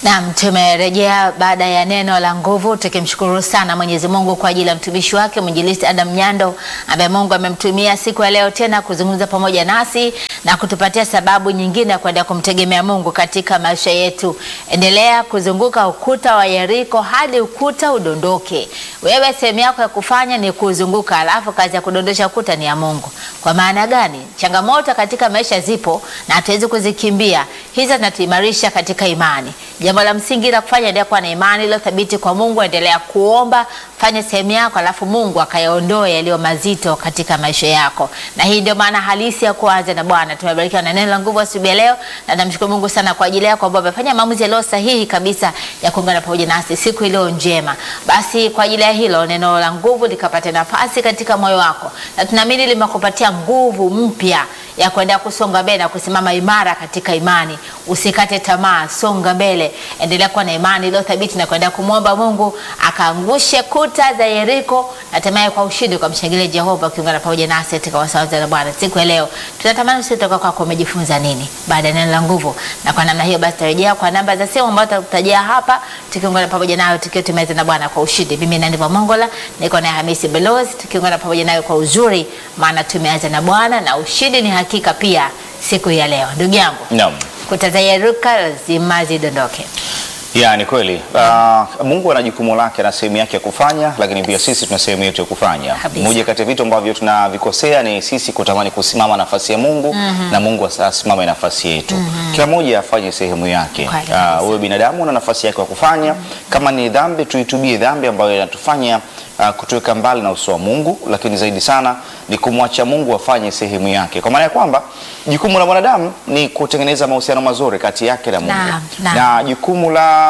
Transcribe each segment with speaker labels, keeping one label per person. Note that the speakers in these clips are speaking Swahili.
Speaker 1: Naam, tumerejea baada ya neno la nguvu tukimshukuru sana Mwenyezi Mungu kwa ajili ya mtumishi wake mwinjilisti Adam Nyando ambaye Mungu amemtumia siku ya leo tena kuzungumza pamoja nasi na kutupatia sababu nyingine ya kuendelea kumtegemea Mungu katika maisha yetu. Endelea kuzunguka ukuta wa Yeriko hadi ukuta udondoke. Wewe sehemu yako ya kufanya ni kuzunguka, alafu kazi ya kudondosha ukuta ni ya Mungu. Kwa maana gani? Changamoto katika maisha zipo na hatuwezi kuzikimbia. Hizo zinatuimarisha katika imani. Jambo la msingi la kufanya endelea kuwa na imani iliyo thabiti kwa Mungu, endelea kuomba, fanya sehemu yako, alafu Mungu akayaondoe yaliyo mazito katika maisha yako. Na hii ndio maana halisi ya kuanza na Bwana. Tumebarikiwa na neno la nguvu asubuhi ya leo, na namshukuru Mungu sana kwa ajili yako ambao amefanya maamuzi yaliyo sahihi kabisa ya kuungana pamoja nasi siku iliyo njema. Basi kwa ajili ya hilo neno la nguvu likapata nafasi katika moyo wako, na tunaamini limekupatia nguvu mpya ya kuendelea kusonga mbele na kusimama imara katika imani. Usikate tamaa, songa mbele, endelea kuwa na imani iliyo thabiti na kuendelea kumwomba Mungu akaangushe kuta za Yeriko, na hatimaye kwa ushindi ukamshangilia Jehova, ukiungana pamoja nasi katika wasawaza na Bwana siku ya leo. Tunatamani usitoka kwako umejifunza nini baada ya neno la nguvu, na kwa namna hiyo basi tutarejea kwa namba za simu ambazo tutakutajia hapa, tukiungana pamoja nayo tukiwa tumeweza na Bwana kwa ushindi. Mimi Nandi Mongola niko na Hamisi Belozi, tukiungana pamoja nayo kwa uzuri, maana tumeanza na Bwana na ushindi ni hakika pia siku ya leo. Ndugu yangu,
Speaker 2: Naam.
Speaker 1: kuta za Yeriko lazima zidondoke.
Speaker 2: Ya, ni kweli. Uh, Mungu ana jukumu lake na sehemu yake ya kufanya, lakini pia sisi tuna sehemu yetu ya kufanya.
Speaker 1: Kabisa.
Speaker 2: Moja kati ya vitu ambavyo tunavikosea ni sisi kutamani kusimama nafasi ya Mungu na Mungu asa- asimame nafasi yetu. Kila mmoja afanye sehemu yake.
Speaker 1: Kweli kabisa.
Speaker 2: Uh, wewe binadamu una nafasi yako ya kufanya. Kama ni dhambi, tuitubie dhambi ambayo inatufanya uh, kutuweka mbali na uso wa Mungu, lakini zaidi sana ni kumwacha Mungu afanye sehemu yake, kwa maana ya kwamba jukumu la mwanadamu ni kutengeneza mahusiano mazuri kati yake na Mungu
Speaker 1: Naam, naam.
Speaker 2: na jukumu la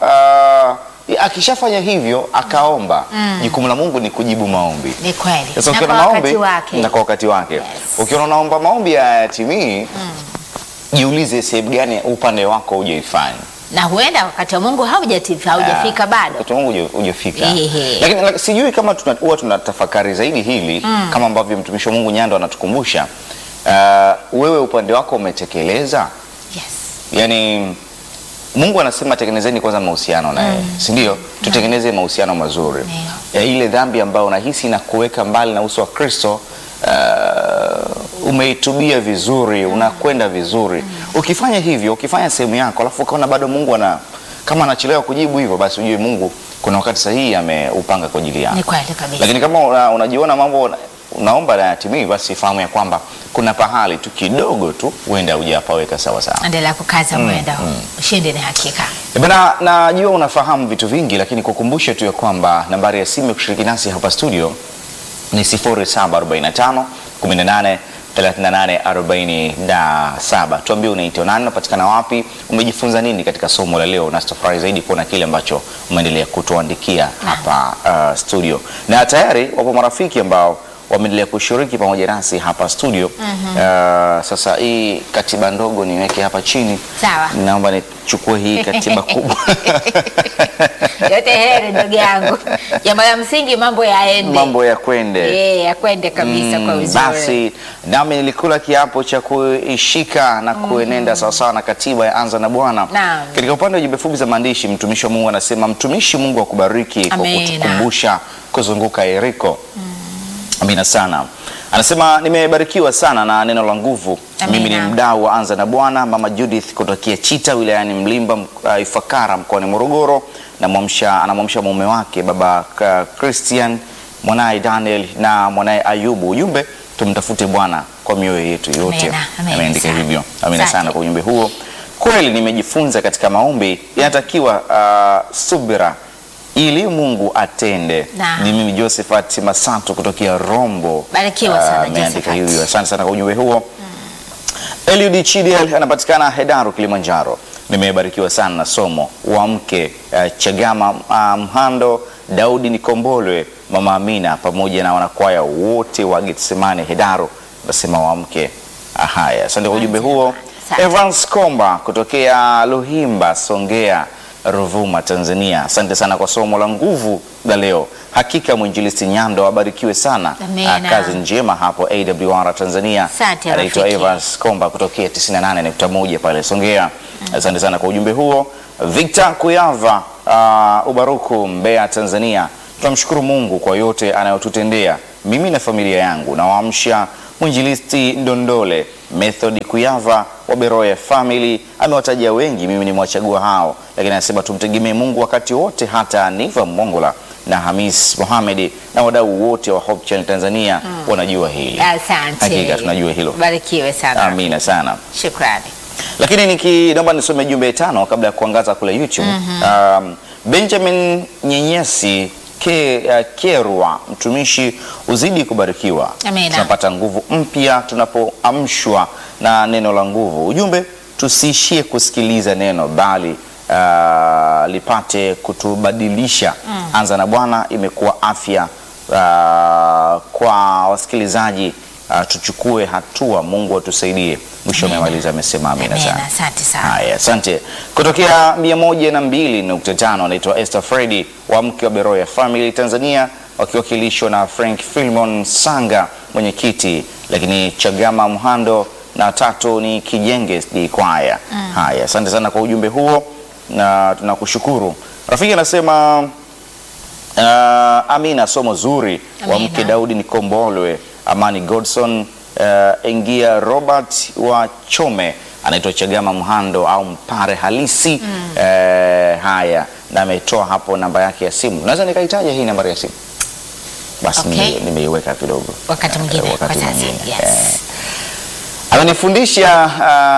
Speaker 2: uh, akishafanya hivyo akaomba, jukumu la Mungu ni kujibu maombi.
Speaker 1: Ni kweli.
Speaker 2: Sasa
Speaker 1: Na
Speaker 2: ukiona
Speaker 1: kwa
Speaker 2: maombi
Speaker 1: wakati wake.
Speaker 2: na kwa wakati wake,
Speaker 1: Yes.
Speaker 2: ukiona unaomba maombi hayatimii, jiulize sehemu gani upande wako hujaifanya.
Speaker 1: na huenda wakati wa Mungu haujati- haujafika
Speaker 2: Ah,
Speaker 1: bado.
Speaker 2: wakati wangu huja- hujafika.
Speaker 1: Ehe.
Speaker 2: Lakini lak- sijui kama tuna- huwa tunatafakari zaidi hili kama ambavyo mtumishi wa Mungu Nyando anatukumbusha. Uh, wewe upande wako umetekeleza
Speaker 1: Yes.
Speaker 2: Yaani Mungu anasema tengenezeni kwanza mahusiano na yeye, si ndio? Tutengeneze mahusiano mazuri. Ya ile dhambi ambayo unahisi na kuweka mbali na uso wa Kristo, uh, umeitubia vizuri, unakwenda vizuri. Ukifanya hivyo, ukifanya sehemu yako, alafu ukaona bado Mungu ana kama anachelewa kujibu hivyo, basi ujue Mungu kuna wakati sahihi ameupanga kwa ajili yako.
Speaker 1: Ni kweli kabisa.
Speaker 2: Lakini kama una, unajiona mambo una- unaomba na yatimii, basi fahamu ya kwamba kuna pahali tu kidogo tu huenda hujapaweka sawa sawa.
Speaker 1: Endelea kukaza mwendo. Ushindi ni hakika.
Speaker 2: Eh, Bana, najua unafahamu vitu vingi, lakini kukumbushe tu ya kwamba nambari ya simu ya kushiriki nasi hapa studio ni 0745 18 38 47. Tuambie unaitwa nani, unapatikana wapi, umejifunza nini katika somo la leo, na tutafurahi zaidi kuona kile ambacho umeendelea kutuandikia hapa uh, studio, na tayari wapo marafiki ambao wameendelea kushiriki pamoja nasi hapa studio. Uh, sasa hii katiba ndogo niweke hapa chini,
Speaker 1: Sawa.
Speaker 2: naomba nichukue hii katiba kubwa
Speaker 1: Yote heri ndugu yangu. Jambo la msingi mambo yaende.
Speaker 2: mambo ya kwende
Speaker 1: Eh, yakwende kabisa kwa
Speaker 2: Mm,
Speaker 1: uzuri.
Speaker 2: Basi nami nilikula kiapo cha kuishika na kuenenda sawasawa na katiba ya anza na Bwana.
Speaker 1: Naam.
Speaker 2: Katika upande wa jumbe fupi za maandishi, mtumishi wa Mungu anasema mtumishi Mungu akubariki kwa
Speaker 1: Amina.
Speaker 2: kutukumbusha kuzunguka Yeriko. Amina sana. Anasema nimebarikiwa sana na neno la nguvu.
Speaker 1: Amina.
Speaker 2: Mimi ni mdau wa anza na Bwana, mama Judith kutokea Chita wilayani Mlimba uh, Ifakara mkoani Morogoro, namwamsha anamwamsha mume wake baba uh, Christian, mwanaye Daniel na mwanaye Ayubu. Ujumbe tumtafute Bwana kwa mioyo yetu yote.
Speaker 1: Amina, amina
Speaker 2: Ameandika
Speaker 1: sana.
Speaker 2: hivyo. Amina
Speaker 1: Asante.
Speaker 2: sana kwa ujumbe huo. Kweli nimejifunza katika maombi yanatakiwa uh, subira ili Mungu atende.
Speaker 1: Naam.
Speaker 2: Ni mimi Josephat Masato kutokea Rombo.
Speaker 1: Barikiwa sana,
Speaker 2: Ah, ameandika
Speaker 1: Josephat.
Speaker 2: hivyo. Asante sana kwa ujumbe huo. Eliud Chidiel anapatikana Hedaru, Kilimanjaro. Nimebarikiwa sana na somo wa mke uh, Chagama uh, Mhando, Daudi Nikombolwe, Mama Amina pamoja na wanakwaya wote wa Getsemane Hedaru, nasema wa mke. Ah, Haya, asante kwa ujumbe huo.
Speaker 1: Asante.
Speaker 2: Evans Komba kutokea Luhimba, Songea, Ruvuma, Tanzania. Asante sana kwa somo la nguvu la leo. Hakika mwinjilisti Nyando abarikiwe sana.
Speaker 1: Amina.
Speaker 2: Ah, Kazi njema hapo AWR Tanzania.
Speaker 1: Asante,
Speaker 2: Anaitwa
Speaker 1: rafiki.
Speaker 2: Evans Komba kutokea 98.1 pale Songea. Asante sana kwa ujumbe huo. Victor Kuyava, uh, Ubaruku, Mbeya, Tanzania. Tunamshukuru Mungu kwa yote anayotutendea mimi na familia yangu. Nawaamsha mwinjilisti Ndondole, Method Kuyava wa Beroya Family. Amewataja wengi, mimi nimewachagua hao, lakini anasema tumtegemee Mungu wakati wote, hata Niva Mongola na Hamis Mohamed na wadau wote wa Hope Channel Tanzania wanajua hili.
Speaker 1: Asante.
Speaker 2: Hakika tunajua hilo.
Speaker 1: Barikiwe sana.
Speaker 2: Amina sana.
Speaker 1: Shukrani.
Speaker 2: Lakini niki naomba nisome jumbe tano kabla ya kuangaza kule YouTube. Um, Benjamin Nyenyesi ke, uh, Kerwa, mtumishi uzidi kubarikiwa.
Speaker 1: Amina.
Speaker 2: Tunapata nguvu mpya tunapoamshwa na neno la nguvu. Ujumbe, tusiishie kusikiliza neno bali uh, lipate kutubadilisha. Anza na Bwana imekuwa afya uh, kwa wasikilizaji uh, tuchukue hatua. Mungu atusaidie. Mwisho amemaliza amesema amina
Speaker 1: Amina.
Speaker 2: sana.
Speaker 1: Asante sana.
Speaker 2: Haya, asante. Kutokea 102.5 anaitwa Esther Fredi wa mke wa Beroya Family Tanzania, wakiwakilishwa na Frank Filmon Sanga mwenyekiti, lakini Chagama Mhando na tatu ni Kijenge SD Kwaya. Haya, asante sana kwa ujumbe huo na tunakushukuru. Rafiki anasema uh, Amina, somo zuri wa
Speaker 1: Amina.
Speaker 2: mke Daudi Nikombolwe, Amani Godson, uh, Engia Robert wa Chome, anaitwa Chagama Mhando au Mpare halisi eh, haya, na ametoa hapo namba yake ya simu. Naweza nikaitaja hii nambari ya simu? Basi
Speaker 1: Okay.
Speaker 2: nime- nimeiweka kidogo
Speaker 1: Wakati mwingine,
Speaker 2: Eh,
Speaker 1: kwa sasa,
Speaker 2: mwingine.
Speaker 1: yes.
Speaker 2: Eh, amenifundisha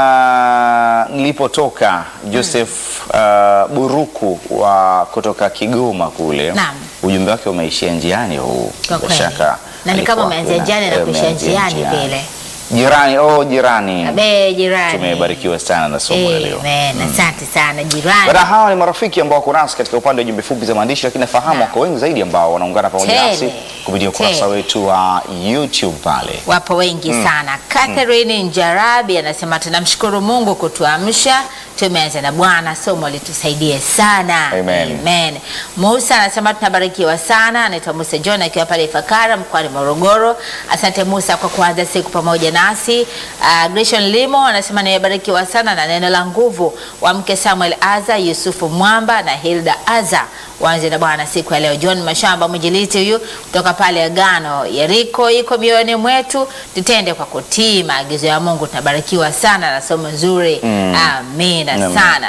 Speaker 2: uh, nilipotoka Joseph uh, Buruku wa kutoka Kigoma kule.
Speaker 1: Naam.
Speaker 2: Ujumbe wake umeishia njiani huu,
Speaker 1: Kwa
Speaker 2: bila
Speaker 1: kweli.
Speaker 2: shaka
Speaker 1: Na ni kama
Speaker 2: alikuwa
Speaker 1: umeanzia
Speaker 2: kuna-
Speaker 1: njiani na
Speaker 2: eh,
Speaker 1: kuishia
Speaker 2: umeanzia
Speaker 1: njiani
Speaker 2: njiani.
Speaker 1: vile.
Speaker 2: Jirani, oh jirani,
Speaker 1: Abe jirani.
Speaker 2: tumebarikiwa sana na somo la leo.
Speaker 1: Amen. Asante sana jirani.
Speaker 2: Bada hawa ni marafiki ambao wako nasi katika upande wa jumbe fupi za maandishi, lakini nafahamu wako wengi zaidi ambao wanaungana pamoja
Speaker 1: Tele.
Speaker 2: nasi kupitia ukurasa
Speaker 1: Tele.
Speaker 2: wetu wa YouTube pale.
Speaker 1: Wapo wengi sana. Catherine Njarabi anasema tunamshukuru Mungu kutuamsha, tumeanza na Bwana, somo litusaidie sana.
Speaker 2: Amen.
Speaker 1: Amen. Musa anasema tunabarikiwa sana, anaitwa Musa John akiwa pale Ifakara mkoani Morogoro. Asante Musa kwa kuanza siku pamoja nasi. Uh, Gresham Limo anasema nimebarikiwa sana na neno la nguvu wa mke Samuel Aza, Yusufu Mwamba na Hilda Aza waanze na Bwana siku ya leo. John Mashamba mwinjilisti huyu kutoka pale Agano Yeriko iko mioyoni mwetu, tutende kwa kutii maagizo ya Mungu. Tunabarikiwa sana na somo nzuri amina
Speaker 2: Amen.
Speaker 1: sana.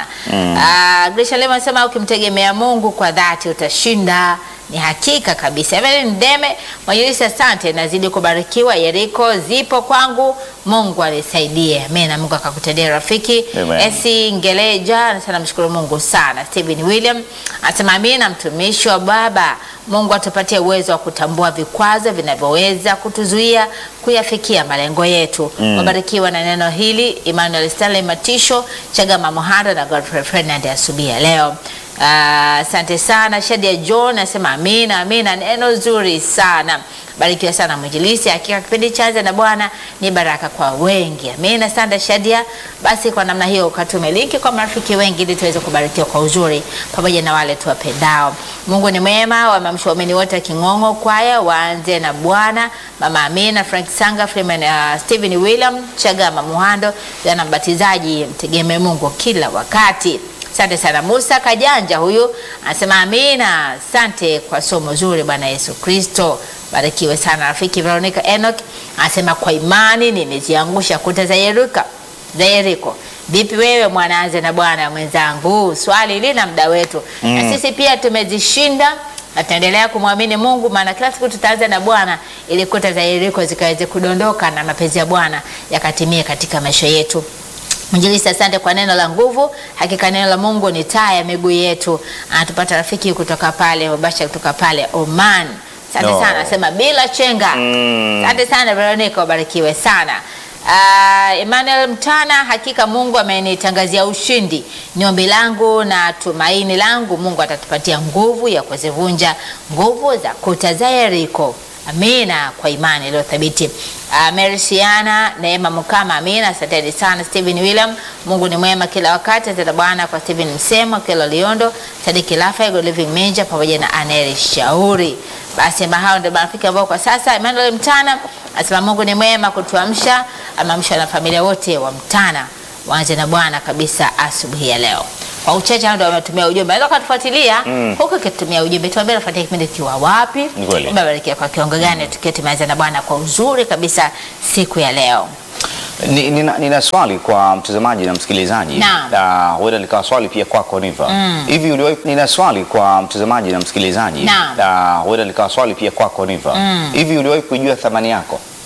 Speaker 1: Ah, Grisha Lema anasema ukimtegemea Mungu kwa dhati utashinda. Ni hakika kabisa. Evelyn Ndeme mwinjilisti, asante, nazidi kubarikiwa. Yeriko zipo kwangu, Mungu anisaidie. Amina, Mungu akakutendea rafiki.
Speaker 2: Amen.
Speaker 1: Esi Ngeleja anasema namshukuru Mungu sana. Stephen William anasema amina, mtumishi wa Baba. Mungu atupatie uwezo wa kutambua vikwazo vinavyoweza kutuzuia kuyafikia malengo yetu. Wabarikiwa na neno hili. Emmanuel Stanley Matisho, Chagama Mohando na Godfrey Fernand asubuhi ya leo. Ah, Asante sana. Shadia John anasema amina, amina, neno zuri sana. Barikiwa sana mwinjilisi. Hakika kipindi cha Anza na Bwana ni baraka kwa wengi. Amina. Asante Shadia. Basi kwa namna hiyo ukatume linki kwa marafiki wengi ili tuweze kubarikiwa kwa uzuri pamoja na wale tuwapendao. Mungu ni mwema. Wamamsha waumini wote wa King'ong'o kwaya waanze na Bwana. Mama Amina, Frank Sanga, Freeman, uh, Stephen William, Chagama Muhando, jana mbatizaji, mtegemee Mungu kila wakati. Asante sana Musa Kajanja, huyu anasema amina. Asante kwa somo zuri, Bwana Yesu Kristo. Barikiwe sana rafiki. Veronica Enoch anasema kwa imani nimeziangusha kuta za Yeriko, za Yeriko. Vipi wewe mwanaanze na Bwana mwenzangu? Swali lina muda wetu na sisi pia tumezishinda na tutaendelea kumwamini Mungu, maana kila siku tutaanza na Bwana ili kuta za Yeriko zikaweze kudondoka na mapenzi ya Bwana yakatimie katika maisha yetu. Mwinjilisti, asante kwa neno la nguvu. Hakika neno la Mungu ni taa ya miguu yetu. Anatupata rafiki kutoka pale Mubasha, kutoka pale Oman. Asante
Speaker 2: No.
Speaker 1: sana, nasema bila chenga.
Speaker 2: Mm.
Speaker 1: Asante sana Veronica, ubarikiwe sana. Uh, Emmanuel Mtana, hakika Mungu amenitangazia ushindi. Ni ombi langu na tumaini langu, Mungu atatupatia nguvu ya kuzivunja nguvu za kuta za Yeriko. Amina, kwa imani iliyo thabiti. Uh, Merisiana Neema Mukama, amina. Asanteni sana Stephen William, Mungu ni mwema kila wakati. Asante Bwana kwa Stephen Msemo, Kelo Liondo, Sadiki Lafa, Good Living Menja pamoja na Aneli Shauri. Basi ambao hao ndio marafiki ambao kwa sasa. Emmanuel Mtana asema Mungu ni mwema kutuamsha, ameamsha na familia wote wa Mtana. waanze na Bwana kabisa asubuhi ya leo. Kwa uchache hao ndio wametumia ujumbe. Naweza kutufuatilia huko ukitumia ujumbe. Tuambie unafuatia kipindi kiwa wapi?
Speaker 2: Ni kweli.
Speaker 1: Umebarikiwa kwa kiwango gani tukiwa tumeanza na Bwana kwa uzuri kabisa siku ya leo.
Speaker 2: Ni- Nina, nina swali kwa mtazamaji na msikilizaji.
Speaker 1: Naam.
Speaker 2: Ah, huenda likawa swali pia kwako Riva. Hivi uliwahi nina swali kwa mtazamaji na msikilizaji.
Speaker 1: Naam.
Speaker 2: Ah, huenda likawa swali pia kwako Riva. Hivi uliwahi kujua thamani yako?